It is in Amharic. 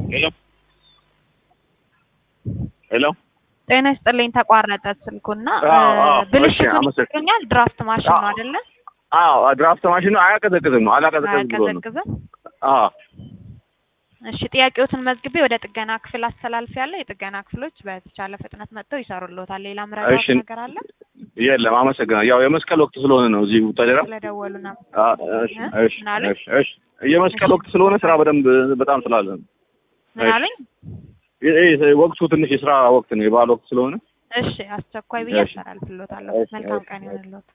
ሄሎ ሄሎ ጤና ይስጥልኝ። ተቋረጠ ስልኩና አዎ፣ አዎ፣ ብልሽቱ እሺ፣ አመሰግን- ይገኛል። ድራፍት ማሽን ነው አዎ። አይደለ? አዎ ድራፍት ማሽኑ አያቀዘቅዝም ነው አላቀዘቅዝ ብሎ ነው አያቀዘቅዝም። አዎ እሺ፣ ጥያቄዎትን መዝግቤ ወደ ጥገና ክፍል አስተላልፍ ያለ የጥገና ክፍሎች በተቻለ ፍጥነት መጥተው ይሰሩልዎታል። ሌላ ምረዳት እሺ። ነገር አለ? የለም አመሰግናለሁ ያው የመስቀል ወቅት ስለሆነ ነው እዚህ ተደራ ስለደወሉ ነው። እሺ እ? እሺ ምን አሉኝ? እሺ እሺ የመስቀል ወቅት ስለሆነ ስራ በደንብ በጣም ስላለ ነው ምን እሺ። አሉኝ? ይሄ ይሄ ወቅቱ ትንሽ የስራ ወቅት ነው የበዓል ወቅት ስለሆነ እሺ፣ አስቸኳይ ብዬ እሺ። አስተላልፍልዎታለሁ። እሺ፣ መልካም እሺ፣ ቀን እሺ። ይሁንልዎት።